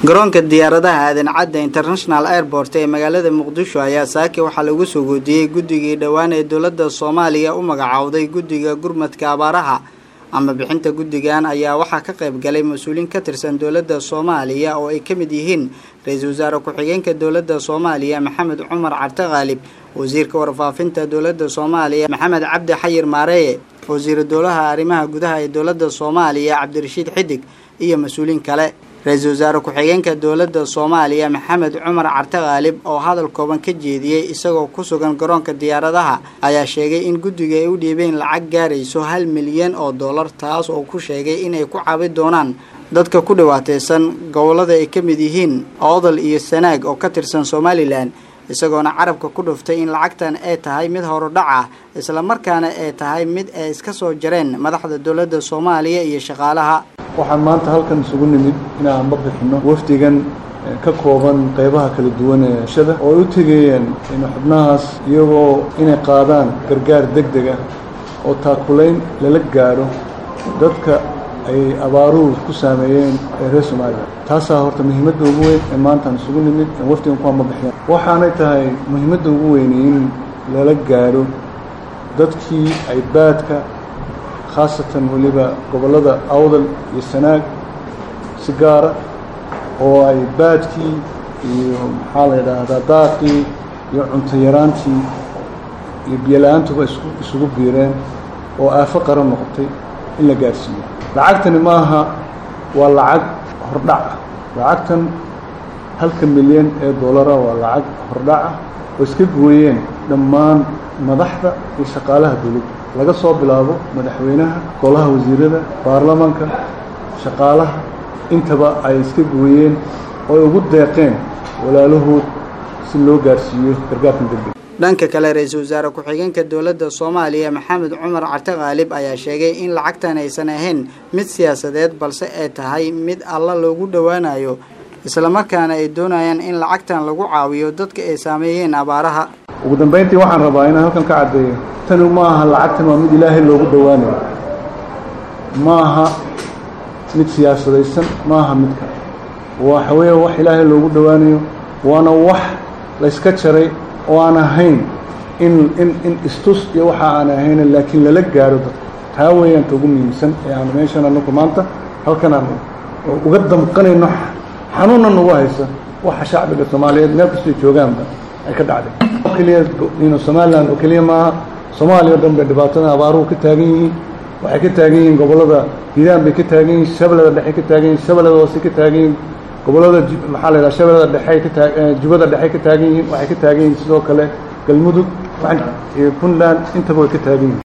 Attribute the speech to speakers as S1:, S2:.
S1: garoonka diyaaradaha aadan cadda international airport ee magaalada muqdisho ayaa saaki waxaa lagu soo goodiyey guddigii dhowaan ee dowladda soomaaliya u magacowday guddiga gurmadka abaaraha ama bixinta guddigan ayaa waxaa ka qayb galay mas-uuliin ka tirsan dowladda soomaaliya oo ay ka mid yihiin ra-iisul wasaare ku-xigeenka dowladda soomaaliya maxamed cumar carte khaalib wasiirka warfaafinta dowladda soomaaliya maxamed cabdi xayir maareeye wasiiru dowlaha arrimaha gudaha ee dowladda soomaaliya cabdirashiid xidig iyo mas-uuliin kale ra-iisul wasaare ku-xigeenka dowladda soomaaliya maxamed cumar carte khaalib oo hadal kooban ka jeediyey isagoo ku sugan garoonka diyaaradaha ayaa sheegay in guddiga ay u dhiibeen lacag gaarayso hal milyan oo dollar taas oo ku sheegay inay ku cabi doonaan dadka ku dhiwaateysan gobollada ay ka mid yihiin oodal iyo sanaag oo ka tirsan somalilan isagoona carabka ku dhuftay in lacagtan ay tahay mid horudhac ah islamarkaana ay tahay mid ay iska soo jareen madaxda dowladda soomaaliya iyo shaqaalaha
S2: waxaan maanta halkan isugu nimid inaan ma bixinno wafdigan ka kooban qaybaha kala duwan ee shada oo ay u tegayeen xubnahaas iyagoo inay qaadaan gargaar deg deg ah oo taakulayn lala gaadho dadka ay abaaruhu ku saameeyeen ee reer somalilan taasaa horta muhiimadda ugu weyn ee maantaan isugu nimid ee wafdigan kuwaan ma bixiyaan waxaanay tahay muhiimadda ugu weyni in lala gaadho dadkii ay baadka khaasatan weliba gobollada awdal iyo sanaag si gaara oo ay baadkii iyo maxaa la yidhaahdaa daaqii iyo cunto yaraantii iyo biyola-aantuba isku isugu biireen oo aafo qaran noqotay in la gaadhsiiyo lacagtani maaha waa lacag hordhac ah lacagtan halka milyan ee dollara waa lacag hordhac ah oo iska gooyeen dhammaan madaxda iyo shaqaalaha dowladda laga soo bilaabo madaxweynaha golaha wasiirada baarlamaanka shaqaalaha intaba ay iska gooyeen oo ay ugu deeqeen walaalahood si loo gaarsiiyo gargaarkan degdeg
S1: dhanka kale ra-iisul wasaare ku-xigeenka dowladda soomaaliya maxamed cumar carte khaalib ayaa sheegay in lacagtan aysan ahayn mid siyaasadeed balse ay tahay mid alla loogu dhowaanayo islamarkaana ay doonayaan in lacagtan lagu caawiyo dadka ay saameeyeen abaaraha
S2: ugu dambayntii waxaan rabaa inaan halkan ka caddeeyo tani ma aha lacagtan waa mid ilaahay loogu dhowaanayo ma aha mid siyaasadaysan ma aha midka waxa weeye wax ilaahay loogu dhowaanayo waana wax layska jaray oo aan ahayn in in in istus iyo waxa aan ahayn laakiin lala gaaro dadka taa weeyaan ta ugu muhiimsan ee aan meeshan anagu maanta halkan aan uga damqanayno xanuunna nagu haysa waxa shacbiga soomaaliyeed meel kastoo joogaanba ay ka dhacday keliya ino somalilan oo keliya maaha soomaaliya o dhan bay dhibaatada abaaruhu ka taagan yihiin waxay ka taagan yihiin gobollada hiiraan bay ka taagan yihiin shabeellada dhexe ka taagan yihin shabeellada hoose ka taagan yihiin gobollada maxaa la yidhaha shabeellada dhexe ka taa jubada dhexe ka taagan yihiin waxay ka taagan yihiin sidoo kale galmudug puntland intaba way ka taagan yihin